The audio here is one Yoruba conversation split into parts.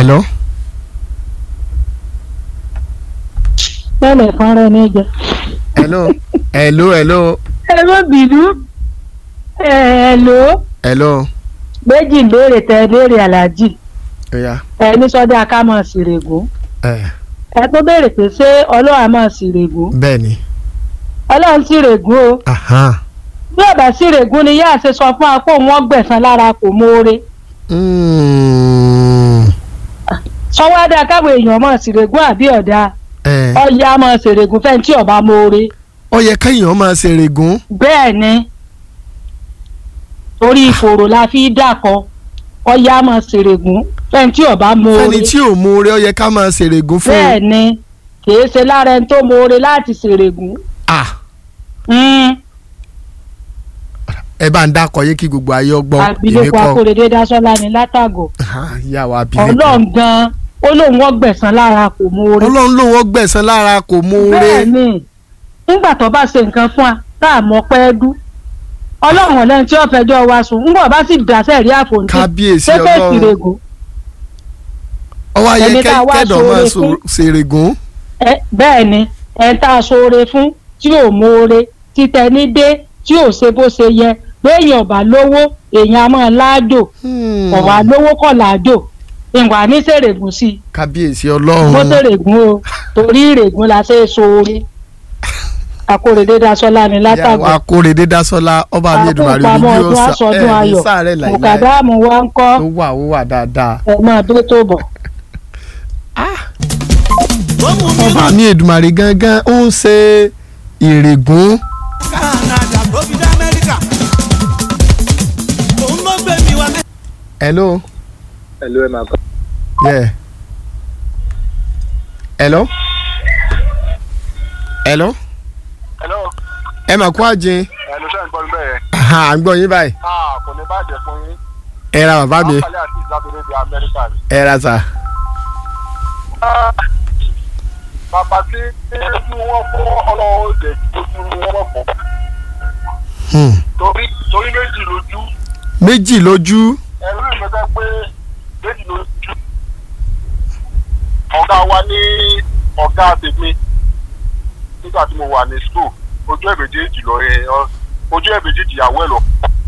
hello tẹ́lẹ̀ kan rẹ ní jẹ. hello hello hello ẹ má bínú ẹ lò ó hello méjì béèrè tẹ béèrè aláàjì oya ẹ ní sọdá ká mọ̀ sírègùn ẹ ẹ tó béèrè pé ṣé ọlọ́run mọ̀ sírègùn bẹ́ẹ̀ ni ọlọ́run sírègùn o ahan bí ọ̀bà sírègùn ni yáà ṣe sọ fún wa pé òun ọgbẹ̀sán lára kò mórè Mm. sọwọ́ adá káwọn èèyàn mọ̀ sírègùn àbí ọ̀dà ẹ ọ̀yà mọ̀ sírègùn fẹ́ni tí ọba mórè ó yẹ kéèyàn máa ṣe règùn bẹ́ẹ̀ ni torí ìfòrò la fi dàkọ ọ̀yà mọ̀ sírègùn fẹ́ni tí ọba mórè fẹ́ni tí ò mú oore ó yẹ ká máa ṣe règùn fún bẹ́ẹ̀ ni kìí ṣe lára ẹni tó mórè láti sírègùn. ah Mm. ẹ bá ń dákọ yé kí gbogbo ayé ọgbọ́n èmi abilékọ kọ́ akóredé dasọlá ní látàgọ Ah, ìyá wa abilékọ Ọlọ́run gan ó lóun ọgbẹ̀sán lára kò mórè. ọlọ́run ló wọ́n gbẹ̀san lára kò mú oore bẹ́ẹ̀ ni nígbà tó bá ṣe nǹkan fún wa tá a mọ̀ pẹ́ dú ọlọ́run ọ̀lẹ́ni tí ó fẹjọ́ wa sùn ńgbà bá sì dáṣẹ́ rí àfòǹtì kábíyèsí pépè ọlọ́run ìrègùn ọwọ́ ayé ẹni tá a wá kẹ́dọ̀ máa ṣoore so- fún. ṣe règùn ẹ bẹ́ẹ̀ ni ẹ̀ tá a ṣoore fún tí ò mórè títẹ ní dé tí ò ṣe bó ṣe yẹ béèyàn ọ̀bà lówó èèyàn á máa láàjò ọ̀wà lówó kọ̀ láàjò ìwà ní sèrègùn sí i kábíyèsí bó ọlọ́run sèrègùn o torí ìrègùn la ṣe é ṣoore akóredé dasọlá ní ìyá látàgọ wa kórèdé dásọ́lá ọba mi èdùmàrè àpòpamọ́ oníbí ọdún ọ̀sà aṣọdún ẹ̀ ní ayọ̀ sáré láìláì mùkàdámù wa ń kọ́ tó wà ó wà dáadáa ẹ̀ máa dé tó bọ̀. ọba mi èdùmàrè gangan ó ń ṣe ìrègùn Canada tó fi dé Amẹ́ríkà. Òun ló gbé mi wá. hello Hello, ẹ máa kọ́. yeah hello hello Hello, ẹ mà kú àjìn ẹnu sẹ́yìn gbọ́ mi bẹ́ẹ̀. à ń gbọ́ yín báyìí Ah, kò ní bàjẹ́ fún yín. ẹ ra bàbá mi Àkàlẹ́ àti ìlàbẹ̀rẹ̀ di Amẹ́ríkà ni. ẹ ra sà Ah, Bàbá tí mú wọn fún ọlọ́wọ́ òde tó fún wọn fún. Hmm. Torí torí méjì lójú. méjì lójú Ẹ̀rú ìmọ̀tẹ́ pé méjì lójú. Ọ̀gá wa ní ọ̀gá tèmi nígbà tí mo wà ní school ojú ẹ̀ méjèèjì lọ ẹ ọ- ojú ẹ̀ méjèèjì ìyàwó ẹ̀ lọ.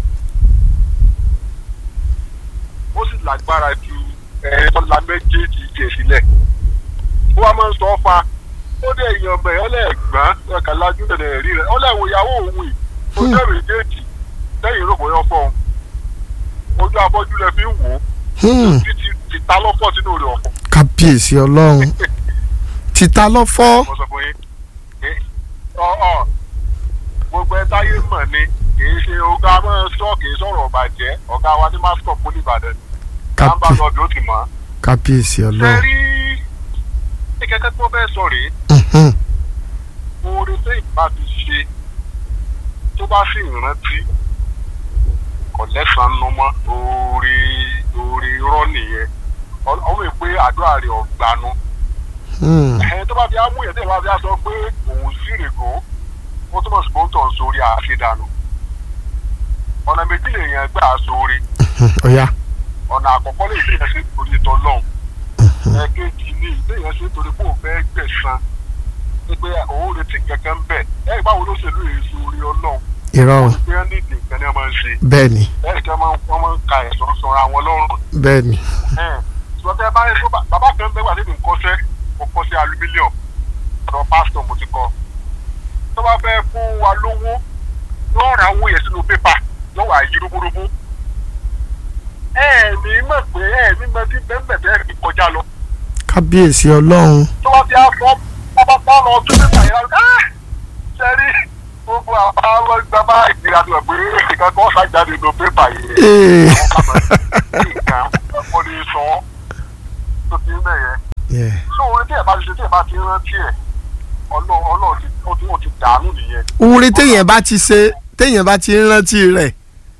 ó sì lágbára ju ẹ̀ẹ́dọ́là méjèèjì jẹ̀ sílẹ̀. ó wá máa ń sọ ọ́ fa ó dé èèyàn ọbẹ̀ ọlẹ́ẹ̀gbọ́n ẹ̀ka lájú tẹ̀lé rí rẹ̀ ọlẹ́wọ̀ ìyàwó òun yìí ojú ẹ̀ méjèèjì lẹ́yìn ìrókò yọ fọ́ òun ojú abọ́jú lẹ fi ń wò ó Hmm. títí ti ta lọ́pọ̀ sínú rẹ̀ ọ̀pọ̀ kábíyèsí ọlọ́run títa lọ́fọ́ mo sọ fún yín ẹ ọ ọ gbogbo ẹ táyé mọ̀ ni kìí ṣe ọ̀gá máa sọ kìí sọ̀rọ̀ ọ̀bàjẹ́ ọ̀gá wa ní mascot poli ìbàdàn nàmbà Kábí- lọ́ọ̀dù ó ti mọ̀ ọ́. kábíyèsí ṣe ọlọ́run rí ìkẹ́kẹ́ tí wọ́n fẹ́ sọ rèé Mhm. oore tó ìbá ti ṣe tó bá sì rántí kò lẹ́sàn-án nu mọ́ oore oore rọ́ nìyẹn Ọ- ọmọ ìpè àdúrà rẹ̀ ọ̀gbanú Hmm. ẹ̀hìn tó bá fi á mú yẹn tó bá fi á sọ pé òun sì règò ó túmọ̀ sí pé ó tọ̀ ń sórí àṣedànù ọ̀nà méjì lèèyàn gbà sórí ọ̀ya ọ̀nà àkọ́kọ́ lè ṣe yẹn sí torí ìtọ́ lọ́hùn ẹ̀ẹ́kejì ní ilé yẹn ṣe torí pé òun fẹ́ gbẹ̀san pé òun retí kankan ń bẹ̀ ẹ̀ báwo ló ṣe lóye sórí ọlọ́run irọ́ pé wọ́n ní ìdè nǹkan ni wọ́n máa ń ṣe bẹ́ẹ̀ ni ẹ̀ kí wọ́n máa ń ka ẹ̀sán sọra wọn lọ́rùn bẹ́ẹ̀ ni ṣùgbọ́n tẹ́ bá yẹ kó bá- bàbá kan bẹ́ẹ̀ wà nínú nkọ́sẹ́ mo kọ́ sí aluminium ọ̀dọ̀ pásítọ̀ mo ti kọ́ tó bá fẹ́ fún wa lówó yóò ra owó yẹn sínú pépà yóò wà yí rúbúrúbú ẹ ní mọ̀ pé ẹ ní mọ̀ tí bẹ́ẹ̀ bẹ́ẹ̀ fi kọjá lọ kábíyèsí ọlọ́run tó bá fi afọ bábá bá lọ tún pépà yẹn lọ ah sẹ́rí gbogbo àwọn àwọn gbàgbà ìgbéra tó wà pé ìkan kan ṣàjáde nínú pépà yẹn Ee. nǹkan ọkọ ní sọ tó ti ń bẹ̀yẹ. Yeah. so orin tí ẹ bá ti ṣe tí ẹ bá ti rántí ẹ ọlọ́run ọlọ́run ti ó ti ó ti dànù nìyẹn. oore téèyàn bá ti ṣe téèyàn bá ti ń rántí rẹ̀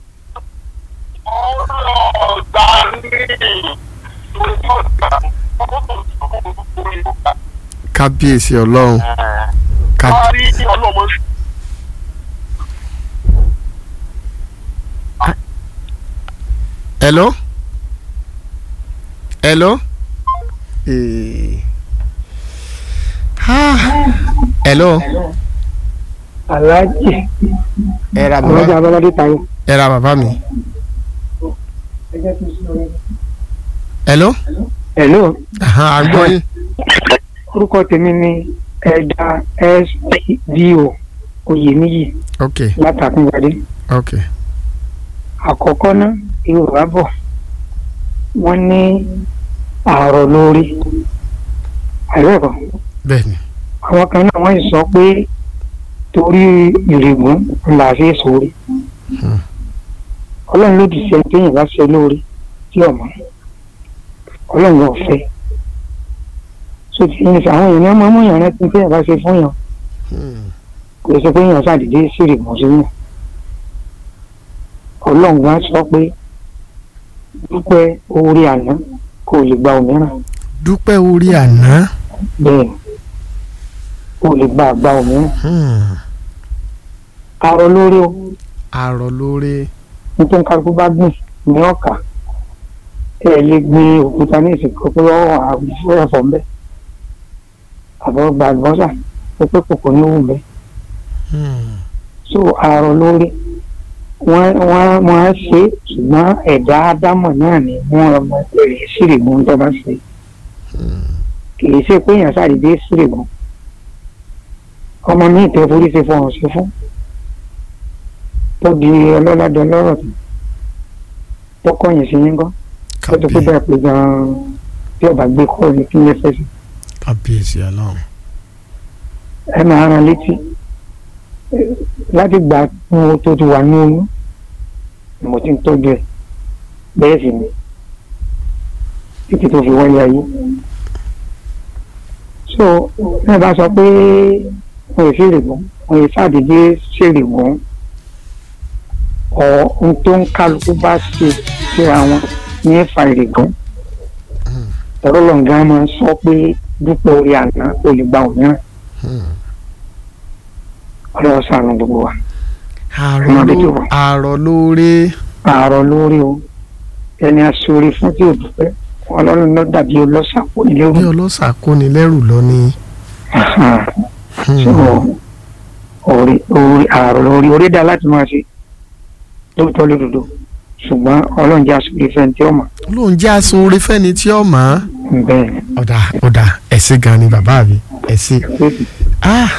ọlọ́ọ̀gbà ní torí tí ọ̀gá ọkọ̀ tó ti sọ̀kọ̀ tó tó rí ọ̀gá. kábíyèsí ọlọ́run ká- wọ́n á rí ọlọ́mọ hello hello Eh. Ah. hello aláàjì ẹ ra aláàjì bàbá abọ́ládé tayo. ẹ ra bàbá mi hello hello Ahan, a gbọ́ yín orúkọ tèmi ni ẹ̀dá sdo oyèníyì ok látàkùngbàdé ok àkọ́kọ́ ná yorùbá bọ̀ wọ́n ní àárọ̀ lórí àìrẹ́kọ̀ bẹ́ẹ̀ni àwọn kan náà wọ́n sì sọ pé torí ìrègùn là ṣe é sórí Hmm. ọlọ́run ló di sẹ́ni téèyàn bá ṣe lórí tí ọ̀mọ́ ọlọ́run ò fẹ́ so ti ní sọ àwọn èèyàn máa mú yàn rántí téèyàn bá ṣe fún yàn Hmm. kò sọ pé yàn ṣàdédé sí ìrègùn sí yàn ọlọ́run wá sọ pé dúpẹ́ orí àná kò lè gba òmíràn dúpẹ́ orí àná bẹ́ẹ̀ ni kò lè gba àgbà òmíràn Hmm. arọ lórí o àrọ̀ lórí nítorí kálukú bá gbìn ní ọkà ẹ lè gbin òkúta ní ìsìnkú pé ọ àbúrò ẹ̀fọ́ ńbẹ àbọ̀ gba àlùbọ́sà pé pé kòkó ní òwú ńbẹ Hmm. so àrọ lórí wọn wọn wọn á ṣe ṣùgbọ́n ẹ̀dá ádámọ̀ náà ni wọn ọmọ ẹ̀rẹ̀ sírìgún tó bá ṣe kì í ṣe pé èèyàn ṣàdédé sírìgún ọmọ mi ìtẹ́ forí ṣe fọhùn sí fún tó di ọlọ́ládọ́ lọ́rọ̀ tó tó kọ̀yìn sí yín gan tó ti kó Kábí- bẹ́ẹ̀ pé gan-an tí ọba gbé kọ́ ní kí n lè fẹ́ sí kábíyèsí ọlọ́run ẹ máa rán létí Eh, láti gbà mo tó ti wà ní oyún ni mo ti ń tọ́jú ẹ̀ bẹ́ẹ̀ sì ni títí tó fi wáyé ayé so ẹ bá sọ pé wọn ò ṣèrè gùn wọn ò ṣàdédé ṣèrè gùn ọ ohun tó ń kálukú bá ṣe síra wọn ní ẹ̀fà ìrègùn ẹ̀rọ lọ́ngàn máa ń sọ pé dúpọ̀ orí àná olùgbà òmíràn Hmm. ọlọ́wọ́ sànù gbogbo wa. àrọ̀ Ọmọdé tó ló- wà. àrọ̀ lórí àárọ̀ lórí o ẹni aṣọ́rí fún tí ò dúpẹ́ ọlọ́run ló dàbí ọlọ́sà kò ní lérò bí ọlọ́sà kóni lẹ́rù lọ ní. Hmm. so orí orí àárọ̀ lórí orí dá láti máa ṣe lóòótọ́ lódodo ṣùgbọ́n ọlọ́run jẹ́ aṣọ́rí fẹ́ni tí ó mọ̀ lóun jẹ́ asun orí fẹ́ni tí ó mọ̀ ọ́. bẹ́ẹ̀ ni ọ̀dà ọ̀dà ẹ̀sìn gan ni bàbá mi ẹ̀sìn. ah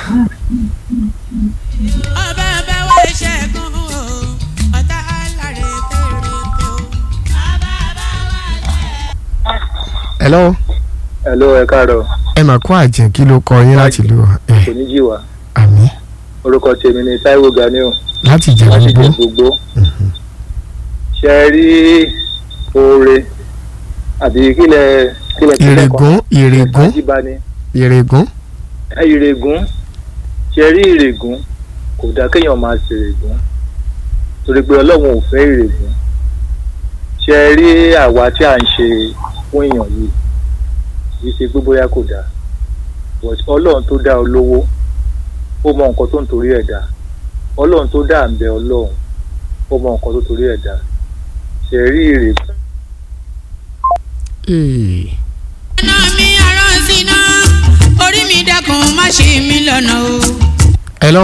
ọba bá wá ṣẹ́gun o ọ̀tá aláre fèrè tó. ọba bá wá hello hello ẹ káàárọ̀ ẹ mà kó àjẹ́ kí ló kọ yín láti lù ọ́ ẹ kò ní jì wá àmì orúkọ tèmi ni Táíwò Ganiu láti jẹ láti gbogbo jẹ gbogbo ṣe é rí oore àbí kílẹ̀ kílẹ̀ kílẹ̀ ìrègùn ìrègùn àjíbáni ìrègùn ẹ ìrègùn ṣe rí ìrègùn kò dá kéèyàn máa ṣe ìrègùn torí pé ọlọ́run ò fẹ́ ìrègùn ṣe rí àwa tí à ń ṣe fún èèyàn yìí kì í ṣe pé bóyá kò dáa but ọlọ́run tó dá olówó ó mọ nǹkan tó ń torí ẹ̀ dá ọlọ́run tó dá àǹbẹ ọlọ́run ó mọ nǹkan tó torí ẹ̀ dá ṣe rí ìrègùn ee iná mi arán síná orí mi dákun má ṣe mí lọ́nà o. hello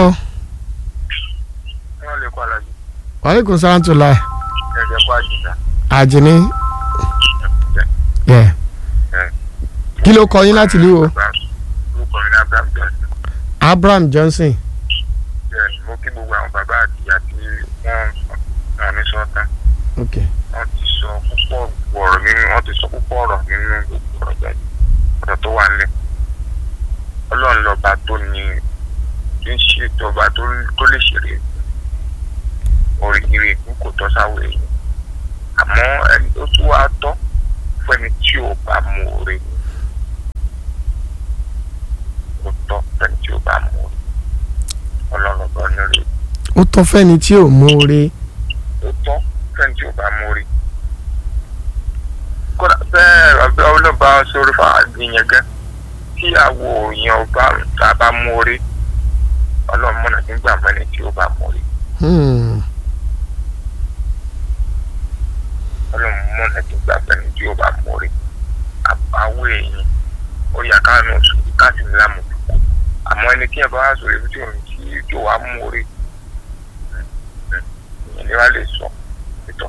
wọ́n lè kọ́ alájú wàlẹ́kùn sáńtùlá ẹ̀jẹ̀ pa àjìjà àjìní yẹ kí ló kọ yín láti lù ọ́ orúkọ mi ní abraham johnson abraham johnson bẹ́ẹ̀ ni mo kí gbogbo àwọn bàbá àti ìyá tí wọ́n ràn mí sọ́tà ok wọ́n ti sọ púpọ̀ ọ̀rọ̀ nínú wọ́n ti sọ púpọ̀ ọ̀rọ̀ nínú gbogbo ọ̀rọ̀ jáde ọ̀rọ̀ tó wà nílẹ̀ ọlọ́run lọ́ba tó ní tí ń ṣe ìjọba tó tó lè ṣeré orí ire ikú kò tọ́ sáwọ́ èyí àmọ́ ẹni tó tún wá tọ́ fún ẹni tí ò bá mú oore kò tọ́ fún ẹni tí ò bá mú oore ọlọ́run lọ́ba onírè ó tọ́ fẹ́ni tí ò mórí ó tọ́ fẹ́ni tí ò bá mú oore kódà bẹ́ẹ̀ ọbẹ̀ ọlọ́ba sórí fàájìyàn gan tí àwọ̀ èèyàn ọba tá a bá mú oore ọlọ́run mọ̀nà nígbà mọ́ni tí ò bá mú oore Hmm. ọlọ́run mọ̀nà nígbà mọ́ni tí ò bá mú oore àwọ̀ èèyàn káàánú sùn káàsì ní lámù àmọ́ ẹni tí yẹn bá wá sọ̀rọ̀ ibi tí òun ti tó wá mú orí ìyẹn ni wàá lè sọ ìtọ̀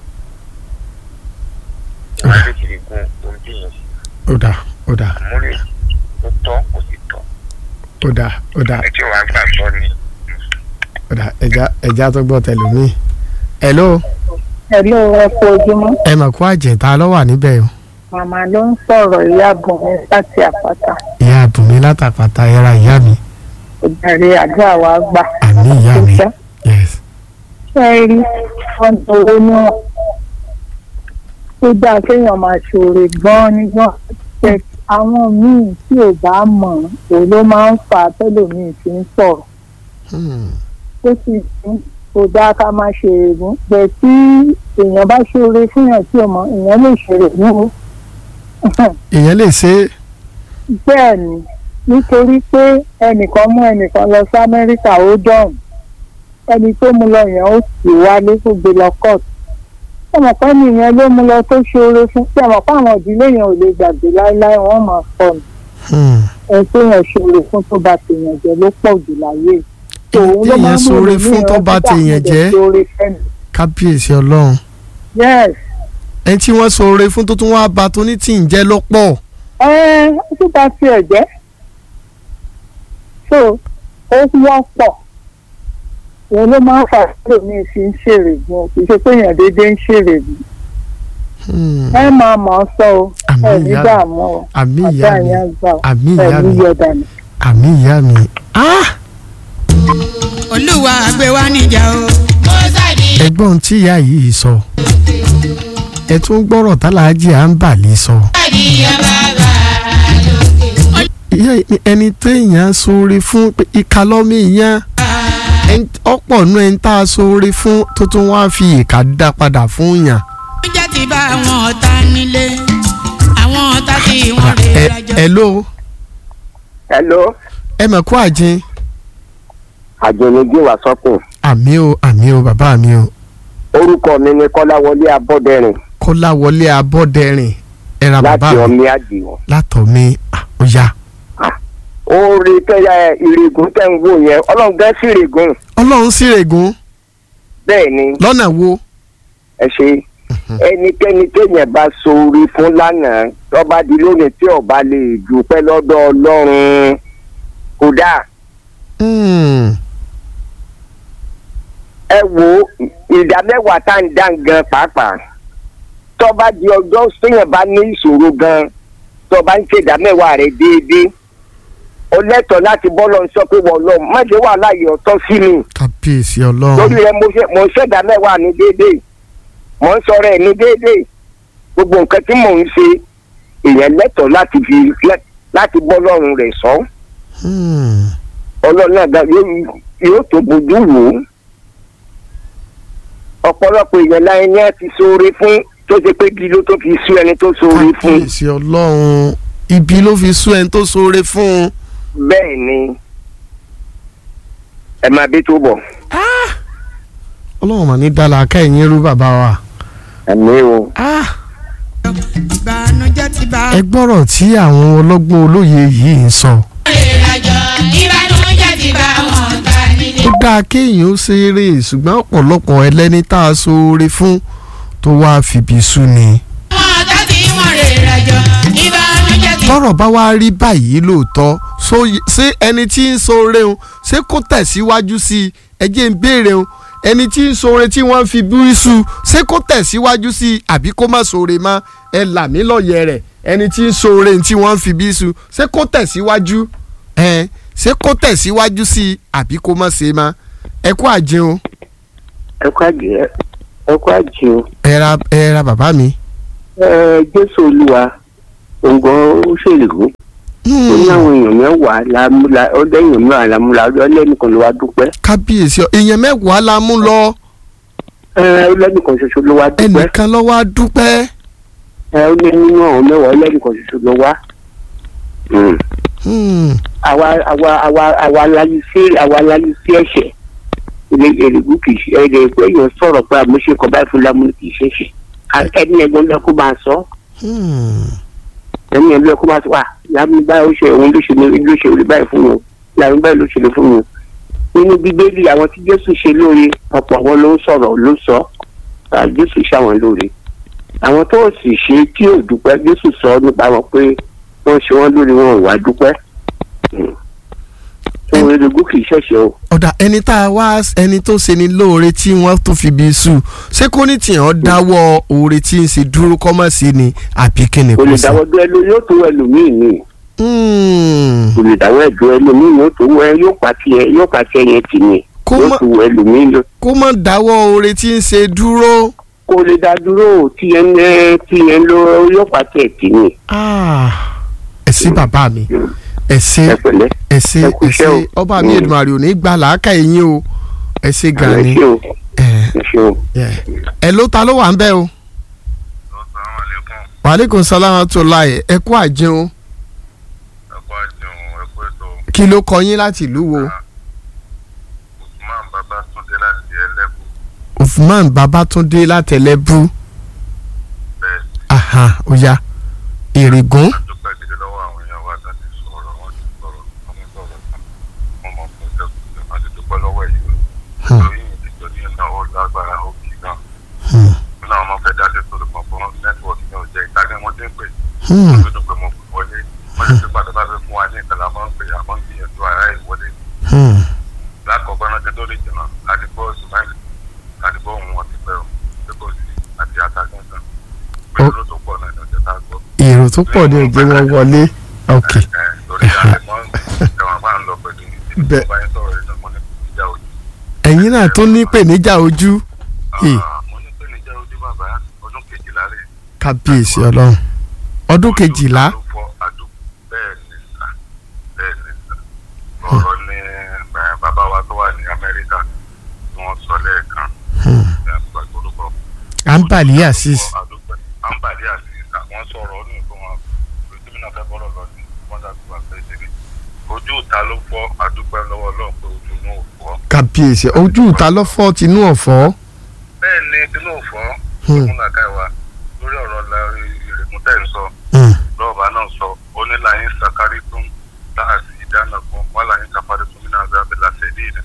ìwà lè kiri gun ohun tí yẹn ṣe ó dà ó dà àmúlẹ̀ ó tọ́ kò sì tọ́ ó dà ó dà ẹ tí wàá gbàgbọ́ ni ó dà ẹja ẹja tó gbọ́ tẹlómi. hello ẹ̀lú ẹ̀kọ́ ojúmọ́ ẹ mà kó àjẹta ló wà níbẹ̀ o màmá ló ń sọ̀rọ̀ ìyá bùnmi láti àpáta ìyá àbùnmí látàpàtà ẹra ìyá mi ìdarí àdúrà wa gbà. àmì ìyá mi Ṣé yes ṣé ẹ rí wọn tó owó níwọ̀n tó dáa kéèyàn máa ṣòro gan-an nígbà tẹ àwọn míì tí ò bá mọ̀ òun ló máa ń fà á tẹ́lòmíì fi ń sọ̀rọ̀ Hmm. ó sì ní kò dáa ká máa ṣe èrègùn bẹ́ẹ̀ tí èèyàn bá ṣoore fúnyàn tí ò mọ̀ èèyàn lè ṣe èrègùn o. èèyàn lè ṣe é bẹ́ẹ̀ ni nítorí pé ẹnìkan mú ẹnìkan lọ sí amẹ́ríkà ó dọ̀hùn ẹni tó mú lọ yẹn ó sì wálé ó gbé lọ court ẹmọ̀ pé nìyẹn ló mú lọ tó ṣoore fún tí ẹmọ̀ pé àwọn ìdílé yẹn ò lè gbàgbé láéláé wọ́n máa sọ nù Hmm. ẹni tó yẹn ṣoore fún tó bá tèèyàn jẹ ló pọ̀ jù láyé Ẹni téèyàn ṣoore fún tó bá tèèyàn jẹ́ kábíyèsí ọlọ́run yes ẹni tí wọ́n ṣoore fún tó tún wá ba tó ní tí ń jẹ́ lọ́pọ̀ ẹ ó tún bá tiẹ̀ jẹ́ so ó wọ́pọ̀ òun ló máa ń fà sílò ní fi ń ṣèrè gan kì í ṣe pé èèyàn déédéé ń ṣèrè bí ẹ máa mọ̀ ọ́ sọ o Àmì ẹ ní ìyá mi. dààmú o àmì ìyá àbá mi yẹn gbà o àmì ẹ ìyá ní mi yọ̀dà ni. àmì ìyá mi. Ah! olúwa gbé wa níjà o. ẹgbọ́n tí ìyá yìí sọ ẹ tún gbọ́rọ̀ tálàájì à ń bà lè sọ. Ìyá- ẹni téèyàn ṣoore fún pé ìka lọ́mọ ìyẹn ẹn- ọ̀pọ̀ nú ẹni tá a ṣoore fún tó tún wá fi ìka dá padà fún yàn. oúnjẹ ti bá àwọn ọ̀tá nílé àwọn ọ̀tá tí wọ́n rè ẹ rájọ. ẹ ló hello ẹ mọ̀ kó àjẹn àjẹnigé wà sọ́kùn àmì o àmì o bàbá mi o orúkọ mi ni kọ́láwọlé abọ́dẹrìn kọ́láwọlé abọ́dẹrìn ẹ ra bàbá láti mi ọmí àdìwọ̀n. látọ̀ mi ah, ó yá. ó rí kẹ́yà ìrègùn tẹ̀ ń wò yẹn ọlọ́run gẹ́ sí ìrègùn ọlọ́run sì règùn bẹ́ẹ̀ ni lọ́nà wo. ẹ ṣe ẹnikẹ́ni téèyàn bá sórí fún lánàá tọ́ba di lónìí tí ọba lè dúpẹ́ lọ́dọ̀ ọlọ́run kódà Hmm. ẹ wo ìdá mẹ́wàá tá à ń dá gan pàápàá tọ́ba di ọjọ́ téèyàn bá ní ìṣòro gan tọ́ba ń ṣe ìdá mẹ́wàá rẹ̀ déédéé ó lẹ́tọ̀ọ́ láti bọ́ lọ́n sọ pé wọ́n lọ má ṣe wà láàyè ọ̀tọ̀ sí mi kábíyèsí lórí ọlọ́run rẹ mo ṣe mo ṣẹ̀dá mẹ́wàá ní déédéé mo ń sọ̀rọ̀ ẹ̀ ní déédéé gbogbo nǹkan tí mò ń ṣe èèyàn lẹ́tọ̀ọ́ láti fi lẹ́- láti bọ́ lọ́rùn rẹ̀ sọ Hmm. ọlọ́run náà ga- yóò yóò tó bójú wò ó ọ̀pọ̀lọpọ̀ èèyàn láyé ní àti sóore fún tó ṣe pé kí ló tó fi sú ẹni tó sóore fún kábíyèsí ọlọ́run ibi ló fi sú ẹni tó ṣoore fún un. bẹ́ẹ̀ ni ẹ máa bí tó bọ̀ ọlọ́run mà ní dala kẹ́yìn irú bàbá wa. ẹ̀mí o. Ah! ìbànújẹ́ ti bá ẹ gbọ́rọ̀ tí àwọn ọlọ́gbọ́n olóye yìí ń sọ. ìrìnàjò ìbànújẹ́ ti bá àwọn ọ̀tá nílé. ó dáa kéèyàn ó ṣeré ṣùgbọ́n ọ̀pọ̀lọpọ̀ ẹlẹ́ni tá a ṣoore fún tó wáá fìbí sú ni. àwọn ọ̀tá tí wọ́n rè rájọ ìbànújẹ́ ti tọ́rọ̀ bá wá rí báyìí lóòótọ́ so ṣé ẹni tí ń ṣoore o ṣé kó tẹ̀síwájú sí i ẹ jẹ́ ń béèrè o ẹni tí ń ṣoore tí wọ́n fi bí sú ṣé kó tẹ̀síwájú sí i àbí kó má ṣoore mọ́ ẹ là mí lọ́yẹ̀ rẹ̀ ẹni tí ń ṣoore tí wọ́n fi bí sú ṣé kó tẹ̀síwájú ẹ ṣé kó tẹ̀síwájú sí i àbí kó má ṣe mọ́ ẹ kú àjẹun o ẹ kú àjẹ ẹ kú àjẹ o. ẹ ra ẹ ra bàbá mi. ẹ jésù olúwa òǹgàn ó ṣèlú ó ní àwọn èèyàn mẹ́wàá lámúlá ó lẹ́yìn mẹ́wàá lámúlá ó lẹ́nìkan ló wá dúpẹ́ kábíyèsí ọ èèyàn mẹ́wàá la mú lọ ẹ ó lẹ́nìkan ṣoṣo ló wá dúpẹ́ ẹnìkan ló wá dúpẹ́. ẹ ó lé nínú àwọn mẹ́wàá ó lẹ́nìkan ṣoṣo ló wá. Hmm. Hmm. àwa àwa àwa àwa láyé sí àwa láyé sí ẹ̀ṣẹ̀ ilé èrìgù kì í ṣe ẹ̀rẹ̀ pé èèyàn sọ̀rọ̀ pé àmúṣe kan báyìí fún lámúlò kì í ṣe ṣe ẹni ẹ̀gbọ́n lọ kó máa sọ Hmm. ẹni ẹ̀ ló yẹ kó máa sọ wà láàmú báyìí ó ṣe òun ló ṣe ló ṣe orí báyìí fún mi láàmú báyìí ló ṣe lè fún mi nínú bíbélì àwọn tí jésù ṣe lóore ọ̀pọ̀ àwọn ló ń sọ̀rọ̀ ló sọ à, jésù ṣàwọn lóore àwọn tó sì ṣe tí ò dúpẹ́ jésù sọ nípa wọn pé wọ́n ṣe wọ́n lórí wọn ò wá dúpẹ́ ohun erékùn kì í ṣẹ̀ṣẹ̀ o ọ̀dà ẹni tá a wá ẹni tó ṣe ni lóore tí wọ́n tún fi bí sùn ṣé kò ní tìyàn dáwọ́ oore tí ń ṣe dúró kọ́mọ̀ sí ni àbí kí ni kò lè kò sí. dáwọ́ dúró ẹlò yóò tó ẹlòmíì ni Hmm. kò lè dáwọ́ ẹ̀dùn ẹlòmíì yóò tó wẹ yóò pàtì ẹ yóò pàtì ẹ yẹn tì ní Kó yóò má- tó wọ ẹlòmíì lọ kó má dáwọ́ oore tí ń ṣe dúró. kó lè dá dúró tí yẹn ẹ tí yẹn lọ yóò pàtì ẹ tì ní Ah, ẹ sí bàbá mi ẹ ṣé ẹ pẹ̀lẹ́ ẹ ṣé ẹ kú ẹ iṣẹ́ ṣé o. ọba mi Mm. Èdùmàrè ò ní gbà làákà yín o ẹ ṣé gan ẹ ni ṣé o ẹ ẹ ṣé o. ẹ ẹ ló ta ló wà ń bẹ o Assalamualaikum. wàhálẹ́kùn sálámà tó láyé ẹ kú àjẹun Ẹ kú àjẹun, ẹ kú ètò. kí ló kọ yín láti ìlú wo Usman Babatunde láti Ẹlẹ́bù. Uthman Babatunde látẹlẹbù Bẹ́ẹ̀ aha ó yá èrègùn a dúpẹ́ gidi lọ́wọ́ àwọn èèyàn wa láti sọ̀rọ̀ wọ́n ti sọ̀rọ̀ wọ́n ti sọ̀rọ̀ tán. Wọ́n mọ̀ fún ìjọba wọ́n ti dúpẹ́ lọ́wọ́ èyí. Lórí ìdíjọ́ ní iná ó lágbára ó kì í náà. Wọ́n náà wọ́n fẹ́ dá sí sọ̀rọ̀ kan fún nẹ́tíwọ̀kì ní ọ̀jẹ̀ ìtajà wọ́n ti ń pè. Hmm. Wọ́n ti dúpẹ́ mọ́ fún wọlé. Wọ́n ti dúpẹ́ tó bá fẹ́ fún wa ní ìkàlà máa ń pè àmọ́ ń gbìyànjú ara ìwọlé. Hmm. lákọ̀ọ́kọ́ náà ti tó lè jìnnà àdìgbò sùmáìlì àdìgbò ohun wọn ti pẹ́ o tí kò sí àti àtàgùntàn pé Ó- ló tó pọ̀ náà ìjọba tá a gbọ́. èrò tó pọ̀ ní òjò wọn wọlé ok ẹ lórí àlẹmọ́ ẹ̀wọ̀n bá ń lọ pẹ̀lú ìdílé Bẹ́ẹ̀. tó bá yẹn sọ̀rọ̀ yìí náà mo ní ìjà ojú. ẹ̀yin náà tó ní ìpèníjà ojú Hey. Ah, mo ní pé níjà ojú bàbá ọdún kejìlá rè. kábíyèsí ọlọ́run ọdún kejìlá Ojú fọ́ adú- bẹ́ẹ̀ ni sà bẹ́ẹ̀ ni sà ọ̀rọ̀ ní eh, bàbá wa tó wà ní Amẹ́ríkà tí wọ́n sọ lẹ́ẹ̀kan Hmm. ẹ̀ gbàgbọ́ orúkọ Ambali Azeez Ambali Azeez àwọn sọ̀rọ̀ ó ní nǹkan wọn gómìnà fẹ́ bọ́rọ̀ lọ sí wọ́n dàbí wà pé ṣe ojú ìta ló fọ́ adúpẹ́ lọ́wọ́ Ọlọ́run pé ojú inú ò fọ́. kábíyèsí ojú ìta lọ́fọ́ tinú ọ̀fọ́ bẹ́ẹ̀ ni tinú ò fọ́ Hmm. fún làkà ìwà lórí ọ̀rọ̀ la ìrègùn tẹ̀ ń sọ Hmm. lọ́ọ̀bà náà sọ ó ní láyín sakari tún láàsì ìdáná fún wọn láyín kápárí tún nínú àgbẹ̀ abẹ́lá tẹ̀lé ìdá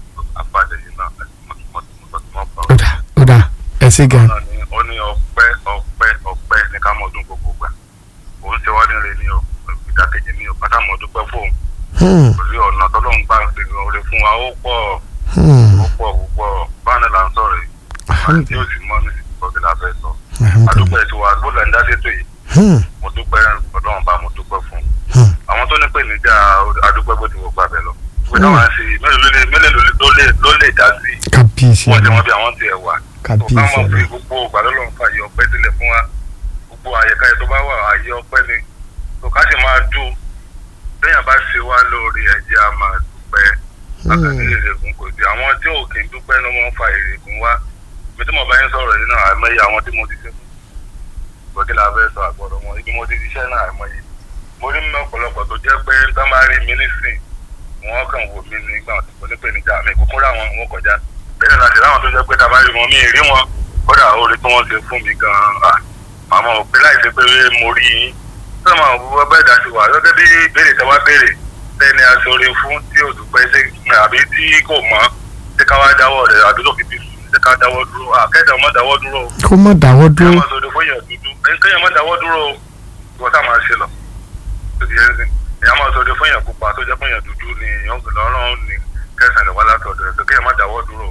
apàdé yìí náà àti mọ̀tìmọ̀tìmọ̀ ó dà ó dà ẹ ṣé gan náà ni ó ní ọpẹ́ ọpẹ́ ọpẹ́ ní ká mọ ọdún gbogbo gbà òun ṣe wá nílé ní o ìdákejì ní o pátá mọ dúpẹ́ fóun Hmm. torí ọ̀nà tọ́lọ́run bá ń ṣe oore fún wa ó pọ̀ Hmm. ó pọ̀ púpọ̀ báwọn là ń sọ̀rọ̀ yìí àti yóò sì mọ́ ní ìsìnkú la fẹ́ sọ Alhamdulillah. àdúpẹ́ tí wàá gbọ́dọ̀ ń dá sétò yìí Hmm. mo dúpẹ́ ọlọ́run bá mo dúpẹ́ fún Hmm. àwọn tó ní pè níjà adúpẹ́ bó ti wọ gbàbẹ lọ pé táwọn ṣe mélòó ló lè mélòó ló lè ló lè dá sí kábíyèsí wọ́n ti ọlọ́run wọ́n bí àwọn ti ẹ̀ wà tó ká kábíyèsí mọ̀ pé ọlọ́run gbogbo ìgbàlọ́lọ́run fàyè ọpẹ́ sílẹ̀ fún wa gbogbo àyẹ̀ká ẹ̀ tó bá wà àyè ọpẹ́ ni tó ká sì máa dùn téèyàn bá ṣe wá lórí ẹ̀jẹ̀ a máa dúpẹ́ àkàtì ìrègùn kò sí àwọn tí ò kì í dúpẹ́ ló máa ń fa ìrègùn wá ibi tí mo bá yín sọ̀rọ̀ yìí náà àìmọye àwọn tí mo ti ṣe fún gbọ́dọ̀ la fẹ́ sọ àgbọ̀dọ̀ wọn ibi mo ti ṣiṣẹ́ náà àìmọye mo rí mi ọ̀pọ̀lọpọ̀ tó jẹ́ pé tá máa rí mi nísìn wọn kàn wò mí nígbà tí mo ní pè níjà mi kúkú ráwọn wọn kọjá bẹ́ẹ̀ láti ráwọn tó jẹ́ pé tá a bá rí wọn mí rí wọn kódà oore tí wọ́n ṣe fún mi gan-an àmọ́ òpè láì ṣe pé mo rí yín tó máa wọ bẹ́ẹ̀ dá sí wa gẹ́gẹ́ bí béèrè tẹ́ wá béèrè tẹ́ni aṣọre fún tí ò dúpẹ́ ṣe àbí tí kò mọ́ ṣé ká wá dáwọ́ rẹ̀ àbí tó fi bí sùn ṣé ká dáwọ́ dúró àkẹ́dà má dáwọ́ dúró o kó má dáwọ́ kéèyàn dúró má sọdọ̀ fún èèyàn dúdú kéèyàn má dáwọ́ dúró o ìwọ tá máa ṣe lọ tó ti yẹn sìn èèyàn má sọdọ̀ fún èèyàn pupa tó jẹ́ fún èèyàn dúdú ni èèyàn lọ́rùn ní kẹsàn-án lè wá látọ̀dọ̀ rẹ̀ tó kéèyàn má dáwọ́ dúró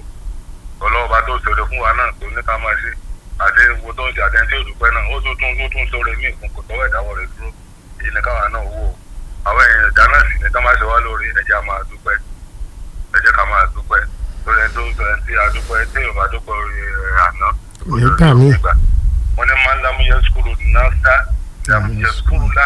o ọlọ́wọ́ bá tó sọdọ̀ fún wa náà tó ní ká máa ṣe àti wo tó ń ṣe àtẹ̀ntì òdùpẹ́ náà ó tún tún tún tún sọ̀rọ̀ mí ìkún kò tọ́wọ́ ìdáwọ́ rẹ̀ dúró èyí ni káwa náà wò ó àwọn èèyàn ìdá náà sì ní ká máa ṣe wá lórí ẹ̀jẹ̀ á máa dúpẹ́ ẹ̀jẹ̀ ká máa dúpẹ́ lórí ẹni tó ń sọ ẹni tí a dúpẹ́ tí yorùbá dúpẹ́ orí ẹ̀ àná nígbà míì wọ́n ní máa ń lámú yẹ skulu náà sá lámú yẹ skulu lá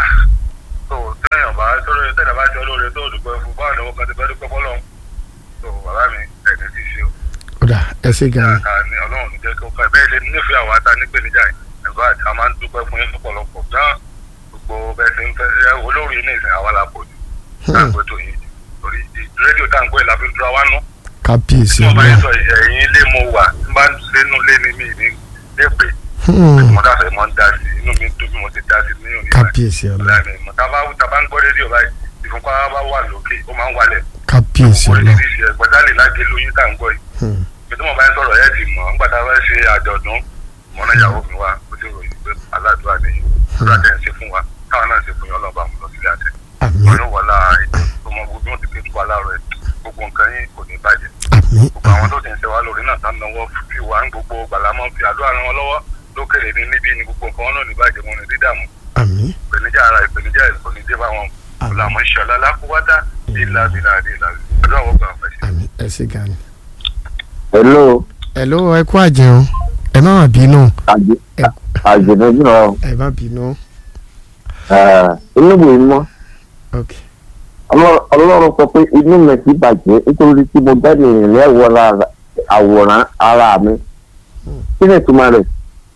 tó tẹ̀yàn bá tọ́lọ́ tẹ̀yàn bá ṣe olóore tó dúpẹ́ fún báwọn ọ̀dọ́ kan ti fẹ́ dúpẹ́ fọlọ́run tó bàbá mi ẹ̀ní ti ṣe o ó dà ẹ ṣé gan ni dáadáa ni ọlọ́run ní jẹ́ kí ó ká bẹ́ẹ̀ ṣe nífẹ̀ẹ́ àwọn ata nípèníjà yìí ẹ̀fọ́ àti a máa ń dúpẹ́ fún yín lọ́pọ̀lọpọ̀ gan gbogbo bẹ́ẹ̀ ṣe ń fẹ́ ẹ olórí ní ìsìn àwa la pọ̀ jù táǹgbé tó yìí torí rédíò táǹgbé la fi ń dúró wá nú kábíyèsí tí mo bá yín ọlọ́run sọ ẹ̀yìn ilé mo wà tí n bá ń sẹ́nu lé ní mi ní lépè Hmm. mo dáfẹ́ mọ́ ń dá sí inú mi dùn bí mo ti dá sí ní òní kábíyèsí ọlọ́run láàmì mọ̀ tá a bá tá a bá ń gbọ́ rédíò báyìí ìfúnpá bá wà lókè ó máa ń wálẹ̀ kábíyèsí ọlọ́run oríṣiríṣi ẹgbẹ́dálè láti lóyún tá à ń gbọ́ yìí Hmm. bí tí mo bá ń sọ̀rọ̀ ẹ̀ ti mọ̀ nígbà tá a bá ṣe àjọ̀dún mọ̀nà ìyàwó mi wá ó ti ròyìn pé aládùúrà nìyí àdúrà tẹ̀ ń ṣe fún wa káwọn náà ṣe fún yín ọlọ́ba mu lọ sílé àtẹ àmín ọ̀nà wọlá ètò tó mọ gbogbo wọn ti pé tó wà láàárọ̀ ẹ̀ gbogbo nǹkan yín kò ní bàjẹ́ àmín gbogbo àwọn tó ti ń ṣe wá lórí náà tán náwó fi wá ń gbogbo gbàlámọ́ fi àdúrà ràn wọ́n lọ́wọ́ lókèrè ní níbí ni gbogbo nǹkan wọn náà ní bàjẹ́ wọn ní dídàmú àmín ìpèníjà ara ìpèníjà ìpèníjà bá wọn Àmín. ọ̀làmọ́ ìṣọ̀lá lákúwátá ìlà ìlà ìlà àdúrà wọ́n gbà fẹ́ sí. àmín ẹ ṣé gan ni. hello hello ẹ kú àjẹun ẹ má má bínú àjẹ̀dẹ́jú náà ẹ má bínú inú mi mọ́ ok ọlọ́run sọ pé inú mi ti bàjẹ́ nítorí tí mo dẹ́nu ìrìn àwòrán àwòrán ara mi kí ni ìtumọ̀ rẹ̀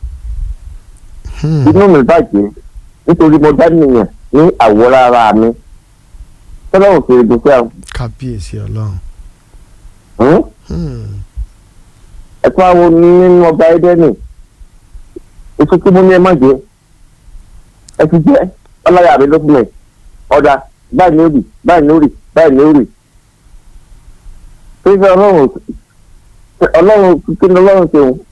Hmm. inú mi bàjẹ́ nítorí mo dẹ́nu ìyẹn ní àwòrán ara mi tọ́lọ́run kiri dùkú àwọn kábíyèsí ọlọ́run Hmm. ẹ̀tọ́ àwọn nínú ọgbà ẹ̀dẹ́nì ètò tí mo ní ẹ má jẹ ẹ ti jẹ ọlọ́yà mi ló fún mi ọ̀dà báyìí ní òrì báyìí ní òrì báyìí ní òrì fífẹ́ ọlọ́run ọlọ́run kí ni ọlọ́run ṣe òun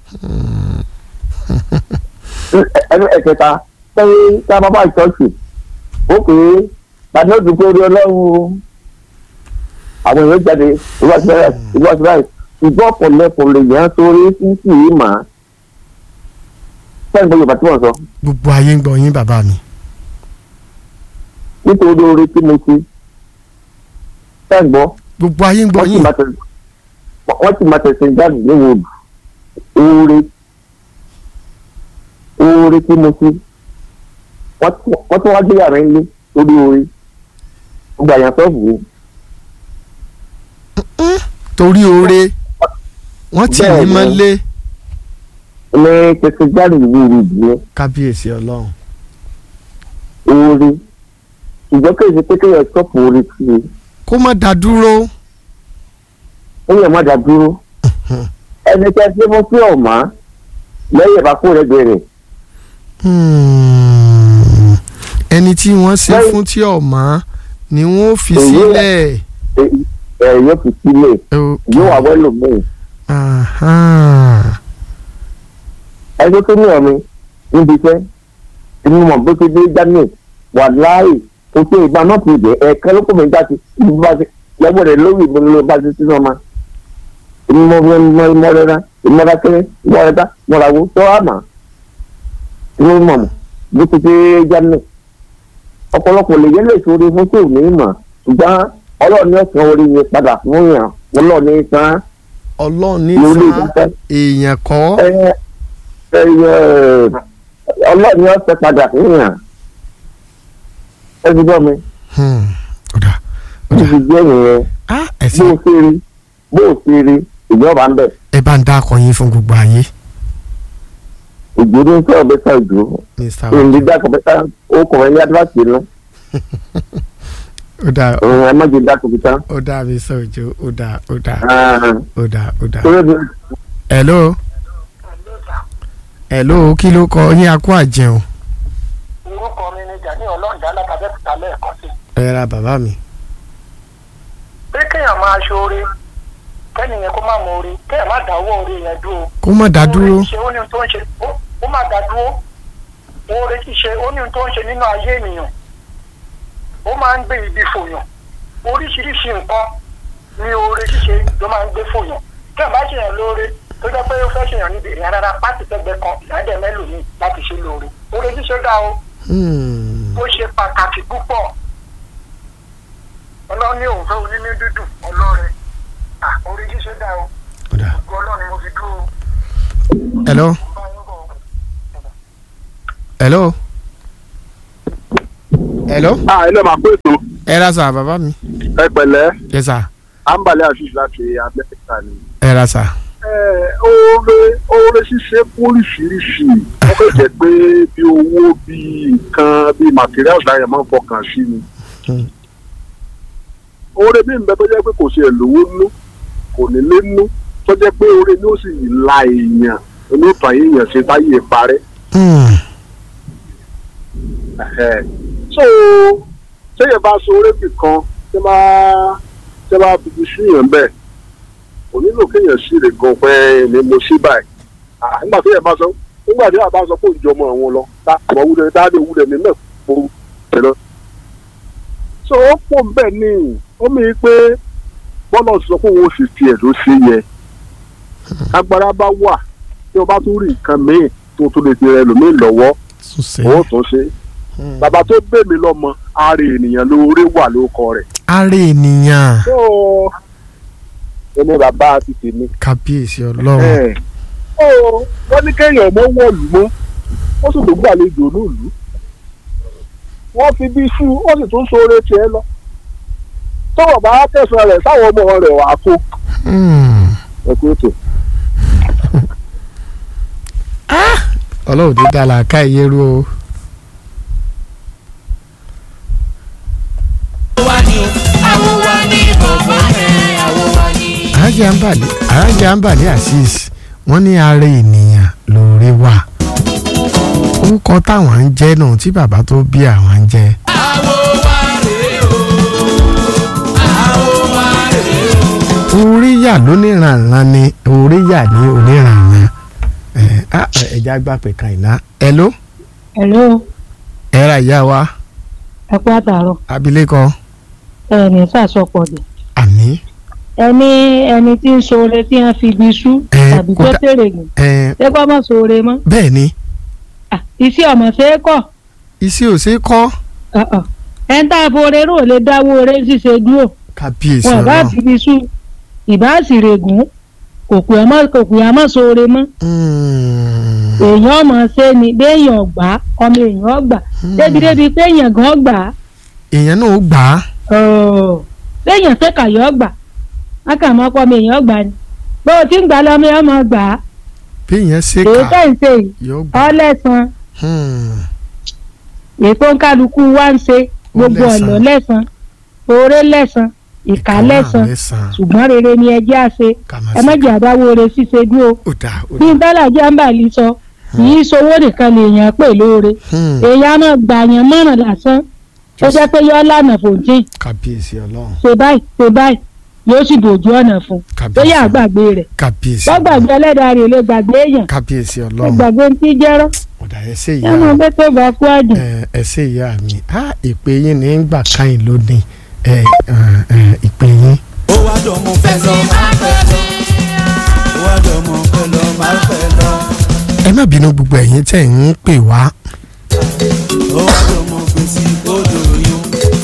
ẹnu ẹ̀kẹta sẹ́yìn tá a bá bá ìtọ́sí ó pè é tàbí ó dùn pé orí ọlọ́run o àwọn èèyàn jáde ìwà sí báyìí ìwà sí báyìí ṣùgbọ́n ọ̀pọ̀lọpọ̀ lè yàn án sórí sísì yìí mà á sẹ́yìn gbọ́ yorùbá tí wọ́n sọ gbogbo ayé ń gbọ́ yín bàbá mi nítorí oore tí mo ṣe sẹ́yìn gbọ́ gbogbo ayé ń gbọ́ wọ́n sì yín máa tẹ̀sí wọ́n sì máa tẹ̀sí jáde níwò oore oore tí mo ṣe wọ́n tún- wọ́n tún wá gbé yàrá ilé lórí oore gbogbo àyàn sọ́ọ̀bù mi torí oore wọ́n tì Bẹ́ẹ̀ yín ni. mọ́lé ní tẹ̀sí jáde ìwé ìrìbìyẹn kábíyèsí ọlọ́run oore ṣùgbọ́n kí èsì pé kéèyàn sọ́ọ̀pù oore sí i kó má dá dúró ó yẹ má dá dúró ẹni tẹ́ ṣe fún sí ọ̀mà lẹ́yìn ìbákú rẹ̀ bẹ̀rẹ̀ Hmm. ẹni tí wọ́n ṣe Lẹ́yìn- fún tí ọ̀mọ́ ni wọ́n fi Èyí- sílẹ̀ ẹ̀ yóò fi sílẹ̀ Ok. yóò wà wẹ́lò míì Aha. ẹjọ́ tó ní ọ̀mi níbi iṣẹ́ inú mọ̀ bó ṣe dé jáde wà láàyè kò ṣe ìgbà náà ti dẹ̀ ẹ̀ẹ̀kan ló kó mi já sí ibi bá ṣe lọ́wọ́ rẹ̀ lórí ìbọn ló bá ṣe sínú ọmọ ìmọ̀ ìmọ̀ ìmọ̀ rẹ̀ rà ìmọ̀ rẹ̀ kéré ìmọ̀ rẹ̀ dá mọ̀ra wo tó àmà inú mọ̀ mọ̀ bó ṣe dé jáde ọ̀pọ̀lọpọ̀ lè yẹ lè sórí fún tí ò ní mọ̀ ṣùgbọ́n ọlọ́ọ̀ni ọ̀sán orí yẹn padà fún yàn ọlọ́ọ̀ni san ọlọ́run ní lórí fa ìdáfẹ́ èèyàn kọ́ ẹ ẹ ọlọ́ọ̀ni ọ̀sẹ̀ padà fihàn ẹ ti gbọ́ mi Hmm. ọ̀dà ó ti jẹ́ ìyẹn ah bó ẹ̀sìn o ṣe rí bó o ṣe rí ìjọba ń bẹ̀ ẹ bá ń dá akọyin fún gbogbo ayé ìgbòdo ń sọ̀rọ̀ bẹ́tà ìjò mr èyí dákọ̀ bẹ́tà ó kọ̀ ẹ́ ní adúláṣí inú ó dà òun ẹ má jẹ dákọ̀ bẹ́tà. ó dà mí sọ̀jọ́ ó dà ó dà ó dà ó dà. torí bí hello hello kí ló kọ yín akó àjẹun orúkọ mi ni jani ọlọ́ọ̀dá alábàbẹ́kúta lẹ́ẹ̀kan sí ẹ ra bàbá mi pé kéèyàn máa ṣoore kẹ́nìyàn kó má mọ oore kéèyàn má dáwọ́ oore yẹn dúró. kó má dá dúró oore ṣe ó ní ohun tó ń ṣe ó- ó má dá dúró oore ṣíṣe ó ní ohun tó ń ṣe nínú ayé ènìyàn ó máa ń gbé ibi fòyàn oríṣiríṣi nǹkan ni oore ṣíṣe ló máa ń gbé fòyàn kéèyàn bá ṣèyàn lóore tó jẹ́ pé ó fẹ́ ṣèyàn níbi ìrìn rárá pátì tẹ́gbẹ́ kan ìyáàdẹ̀ mẹ́lòmíì láti ṣe lóore oore ṣíṣe dá o Hmm. ó ṣe pàtàkì púpọ̀ ọlọ́run ní òun fẹ́ onínú dídùn ọlọ́rẹ̀ à orí ṣíṣe dá o ó dà gbogbo ọlọ́run ni mo fi dúró hello bá yín bọ̀. hello hello ah ilé máa pé ètò ẹ ra sà bàbá mi ẹ pẹ̀lẹ́ yẹ sà àǹbálẹ̀ àṣìṣe láti amẹ́ríkà ni. ẹ ra sà oore oore ṣíṣe póríṣiríṣi ó lè jẹ́ pé bí owó bí nǹkan bí materials láyẹ̀ máa ń fọkàn sí ni. Hmm. oore mi ń bẹ tó jẹ́ pé kò ṣe èlòwó nú kò ní lé nú tó jẹ́ pé oore ni ó sì la èèyàn onótàn èèyàn ṣe táyé parẹ́. Hmm. Ẹ̀hẹ̀. so téèyàn bá so orégbì kan tẹ́ bá tẹ́ bá fi sí yàn bẹ́ẹ̀ kò nílò kéèyàn sí rè gan pé ni mo sí báyìí Ah, nígbà téèyàn bá sọ nígbà téèyàn bá sọ pé òjò ọmọ àwọn lọ táàbọ̀ wúlẹ̀ táàbọ̀ wúlẹ̀ ní náà kó ẹ lọ. so ó pò ń bẹ̀ ní ó mi pé bọ́lá sọ pé òun ò sì tiẹ̀ ló ṣe yẹ agbára bá wà tí o bá tún rí nǹkan míì tó tún lè fi rẹ lòmíì lọ́wọ́ tún ṣe ó tún ṣe bàbá tó gbé mi lọ́mọ ààrẹ ènìyàn lóore wà lóko rẹ̀ ara ènìyàn tó ẹni bàbá ti tèmi. kábíyèsí ọlọ́run ẹ̀ ó wọ́n ní kéèyàn mọ́ wọ̀lú mọ́ ó sì tún gbàlejò nílùú wọ́n fi bí iṣu ó sì tún sóore tiẹ̀ lọ tọ́wọ̀ bá tẹ̀sán rẹ̀ sáwọn ọmọ rẹ̀ wà á kó Hmm. ẹ̀kú ètò. ọlọ́run ti dá làákà ìyẹ́rú o. arájà ń bàlẹ̀ arájà ń bàlẹ̀ azeez wọ́n ní ara ènìyàn lóore wà orúkọ táwọn ń jẹ́ náà tí bàbá tó bí àwọn ń jẹ́. orí yà lóníranran ni orí yà ní oníranran ẹ á ẹja gbà pé kan ìná ẹ ló hello ẹ ra ìyá wa ẹ kú àtàrọ abilékọ ẹ ní sàsọpọ̀ dé àní ẹni ẹni tí ń ṣoore tí wọ́n fi ibi sú Ẹ, tàbí tó kódà- tèrè gùn ẹ ṣé kọ́ mọ̀ ṣoore mọ́ bẹ́ẹ̀ ni Ah, iṣẹ́ ọmọ ṣe é kọ̀ iṣẹ́ ò ṣe é kọ́ ẹ̀ ń tá a foore rò lè dáwọ́ oore ṣíṣe dúró kábíyèsí wọn bá ọlọ́run fi ibi sú ìbá sì règùn kò pè ọmọ kò pè ọmọ ṣoore mọ́ Hmm. èèyàn ọmọ ṣe ni béèyàn gbà á, ọmọ èèyàn gbà débi débi pé èèyàn gan gbà á èèyàn náà ó gbà á ọ̀ọ́ béèyàn ṣe kàyọ́ gbà á kà mọ́ pọ́ ọmọ èèyàn gbà ni bó o ti ń gbà lọ́mọ èèyàn mọ̀ gbà á bí èèyàn ṣe èyí kà tó ń ṣe yìí yóò gbà á. ọlẹ́sàn Hmm. èyí tó ń kálukú wá ń ṣe gbogbo lẹ́san. ọ̀nà lẹ́sàn oore lẹ́sàn ìkà Ìkà náà lẹ́sàn lẹ́san. ṣùgbọ́n rere ni ẹjẹ́ àṣe Ká má ẹ má ṣe jẹ́ àdáwó ore ṣíṣe dúró ó dáa ó bí dáa. bálàjì àǹbàlì sọ kì í sowó nìkan lèèyàn pè lóore Hmm. èèyàn máa gbàyàn mọ́ràn lásán ó jẹ́ pé yọ́ lànà fòjìn kábíyèsí ọlọ́run ṣe báyìí ṣe báyìí yóò sì dòjú ọ̀nà fún un tó yà á gbàgbé rẹ̀ kábíyèsí wọ́n gbàgbé ọlọ́run ẹlẹ́dàá rẹ̀ lè gbàgbé èèyàn kábíyèsí lè ọlọ́run gbàgbé tí jẹ́rọ́ ọ̀dà ẹsẹ̀ ẹ mọ̀ ìyá pé tó bá kú àjò ẹ ẹsẹ̀ ìyá mi á ìpè yín ní gbà káyìn lónìí ẹ ẹ, ẹ, ìpè yín. ó wá dọ̀ mo fẹ́ lọ máa fẹ́ lọ ó wá dọ̀ mo fẹ́ lọ máa fẹ́ lọ ẹ má bínú gbogbo ẹ̀yin tẹ̀ ń pè wá ó wá dọ̀ mo fèsì odò yún.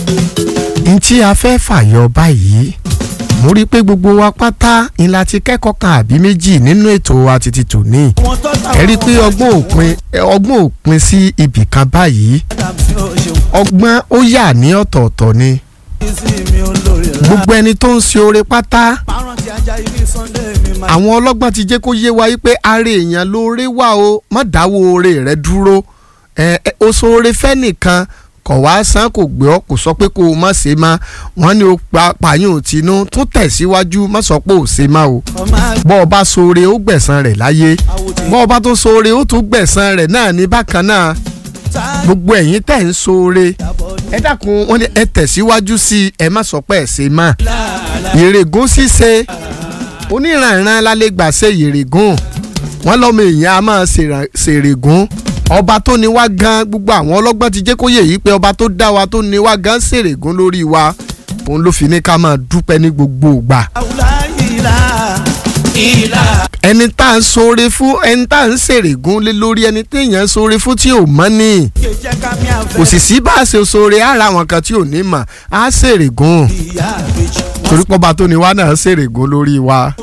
n tí a fẹ́ fàyọ báyìí mo rí i pé gbogbo wa pátá ń la ti kẹ́kọ̀ọ́ kan àbí méjì nínú ètò wa títí tòní wọ́n tọ́ ta ẹ rí i pé ọgbọ́n òpin ẹ, ọgbọ́n òpin sí ibì kan báyìí sí ó ṣeun ọgbọ́n ó yà ní ọ̀tọ̀ọ̀tọ̀ ni sí mi olórí rà gbogbo ẹni tó ń ṣe oore pátá márùn tí ajá ibi sunday mi máa àwọn ọlọ́gbọ́n ti jẹ́ kó yé wa wípé ara èèyàn lóore wà o má dáwọ́ oore rẹ dúró ẹ ẹ, o ṣoore fẹ́ nìkan kọ̀ wá san kò gbé ọ kò sọ pé kó o má ṣe má wọ́n ní o pa pààyàn tinú tún tẹ̀síwájú má sọ pé ò ṣe má o ọmọ bọ́ ọ bá ṣoore ó gbẹ̀san rẹ̀ láyé bọ́ ọ bá tún ṣoore ó tún gbẹ̀san rẹ̀ náà ní bákan náà àgbà gbogbo ẹ̀yin tẹ̀ ń ṣoore ẹ dákun wọ́n ní ẹ tẹ̀síwájú sí i ẹ má sọ pé ẹ ṣe má ìrègùn ṣíṣe oníranran lálẹ́ gbà ṣe ìrègùn wọ́n lọ́mọ èèyàn a máa ṣèrà- ṣèrègùn ọba tó ní wá gan gbogbo àwọn ọlọ́gbọ́n ti jẹ́ kó yè yí pé ọba tó dá wa tó ní wá gan ṣèrègùn lórí wa òun ló fi ní ká máa dúpẹ́ ní gbogbo ìgbà àwùlá ìlà ìlà ẹni tá à ń ṣoore fún ẹni tá à ń ṣèrègùn lé lórí ẹni téèyàn ń ṣoore fún tí ò mọ́ ni jẹjẹ ká mi àfẹ kò sì sí bá a ṣe ṣoore ara àwọn kan tí ò ní mọ̀ á ṣèrègùn ìyá àbèjì torí pọ́ba tó ní wá náà ṣèrègùn lórí wa.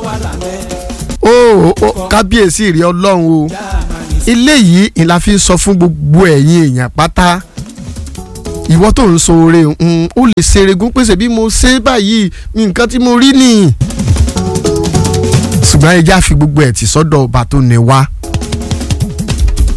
ó ó kábíyèsí rí ọlọ́run o eléyìí ni la fi ń sọ fún gbogbo ẹ̀yin èèyàn pátá ìwọ tó ń ṣoore ń ó lè ṣèrègùn pèsè bí mo ṣe báyìí nǹkan tí mo rí nìyí ṣùgbọ́n ẹ já fi gbogbo ẹ̀ tì sọ́dọ̀ ọba tó ní wá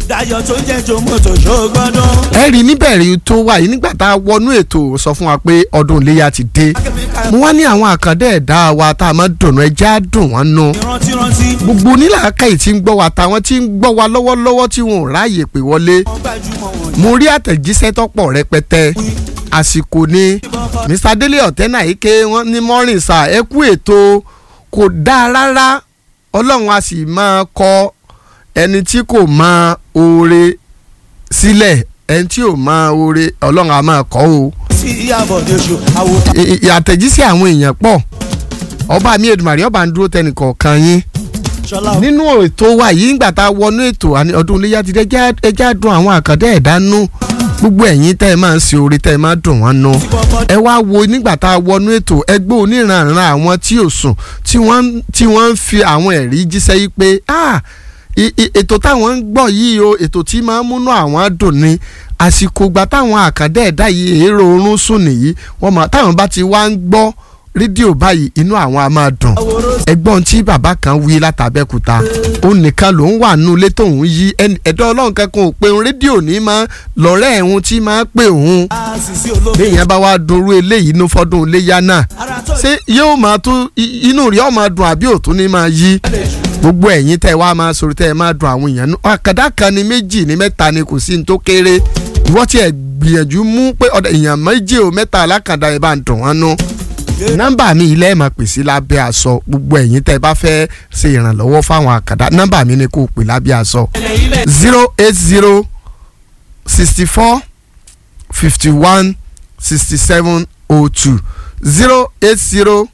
Dayọ̀ tó ń jẹ́jọ́ mọ́tò ṣó gbọ́dọ̀. ẹ rí níbẹ̀rẹ̀ tó wà yìí nígbà tá a wọnú ètò sọ fún wa pé ọdún iléyà ti dé mo wá ní àwọn àkàndá ẹ̀dá wa tá a máa dùnú ẹjẹ́ á dùn wọ́n nù Rántí rántí. gbogbo onílàákàyè tí ń gbọ́ wa táwọn tí ń gbọ́ wa lọ́wọ́lọ́wọ́ tí wọn ò ráàyè pé wọlé Wọ́n gbajúmọ̀ wọn. mo rí àtẹ̀jíṣẹ́ tọ́pọ̀ rẹpẹtẹ àsìkò ni mr délé ọ̀tẹ́nà ike wọn ní mọ́rin sà ẹ kú ètò kò dáa rárá ọlọ́run a sì máa kọ ẹni tí kò mọ oore sílẹ̀ ẹni tí ò mọ oore ọlọ́run a máa kọ́ o Sí ìyàbọ̀dé ṣo àwòtá. I- i- àtẹ̀jíṣẹ́ àwọn èèyàn pọ̀ ọba mi Èdùmàrè ọba ń dúró tẹnìkọ̀ọ̀kan yín Ṣọlá nínú ètò wa yìí ńgbà tá a wọnú ètò àní ọdún iléyà ti dé ẹjẹ́- ẹjẹ́ á dùn àwọn àkàndá ẹ̀dá nú gbogbo ẹ̀yin tẹ́ ẹ máa ń ṣe oore tẹ́ ẹ máa dùn wọ́n nú ẹ wá wo nígbà tá a wọnú ètò ẹgbẹ́ oníranran àwọn tí ò sùn tí wọ́n ń- tí wọ́n ń fi àwọn ẹ̀rí jíṣẹ́ yìí pé ah i- i- ètò táwọn ń gbọ́ yìí o ètò tí máa ń múnú àwọn dùn ni àsìkò ìgbà táwọn àkàndá ẹ̀dá yìí èrò oorun sùn nìyí wọ́n máa táwọn bá ti wá ń gbọ́ rédíò báyìí inú àwọn á máa dùn ẹgbọ́n tí bàbá kan wí látàbẹ́kúta òun nìkan ló ń wà nínú ilé tóun yí ẹni- ẹ̀dọ́ ọlọ́run kankan ò pé òun rédíò ní máa lọ́rẹ́ ẹ̀hún tí máa pè òun àṣìṣe olóògbé. béèyàn bá wá dorú eléyìí ní fọdún iléyà náà Ara tó ṣé yóò máa tún i- inú rí ọmọ dùn àbí òtún ní máa yí gbogbo ẹ̀yin tẹ́ ẹ wá máa sọ̀rọ̀ tẹ́ ẹ máa dùn àwọn èèyàn nú àkàdá kan ní méjì ní mẹ́ta ni kò sí ní tó kéré ìwọ́n tiẹ̀ gbìyànjú mú pé ọ̀dọ̀ èèyàn méjì ò mẹ́ta alákàdá ẹ̀ bá ń dùn wọ́n nú nọ́mbà mi ilé ẹ̀ máa pè sí lábẹ́ aṣọ gbogbo ẹ̀yin tẹ́ ẹ bá fẹ́ ṣe ìrànlọ́wọ́ fáwọn àkàdá nọ́mbà mi ni kò pè lábẹ́ aṣọ zero eight zero sixty four fifty one sixty seven oh two zero eight zero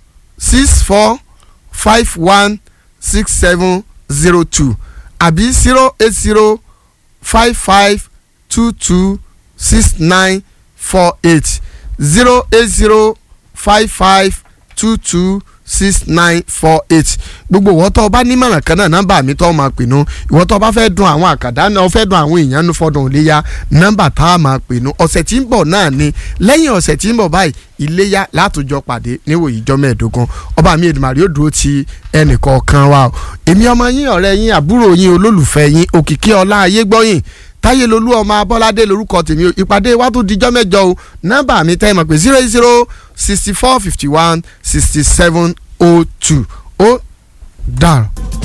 six four five one six seven zero two àbí zero eight zero five five two two six nine four eight zero eight zero five five two two six nine four eight gbogbo ìwọ tó o bá nímọ̀ràn kan náà nọ́mbà mi tó o máa pè nú ìwọ tó o bá fẹ́ dun àwọn àkàdá náà o fẹ́ dun àwọn èèyàn nú fọdún iléyà nọ́mbà tá a máa pè nú ọ̀sẹ̀ tí ń bọ̀ náà ni lẹ́yìn ọ̀sẹ̀ tí ń bọ̀ báyìí iléyà látòjọ pàdé níwòyí ìjọ mẹ́ẹ̀ẹ́dógún ọba mi Èdùmàrè yóò dúró ti ẹnìkọ̀ọ̀kan wa o èmi ọmọ yín ọ̀rẹ́ yín àbúrò yín olólùfẹ́ yín òkìkí ọlá ayé gbọ́yìn táyé lolú ọmọ abọ́ládé lorúkọ tèmi o ìpàdé wa tó dijọ́ mẹ́jọ o nọ́mbà mi tẹ́ ẹ mọ̀ pé zero zero sixty four fifty one sixty seven oh two ó dàrú.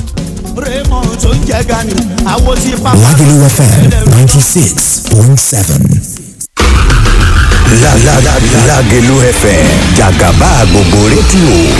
Raymond tó ń jẹ́ gani. Àwo tí pápá. Lagelu FM 96.7. La la la Lagelu FM Jagaba gbogbo rédíò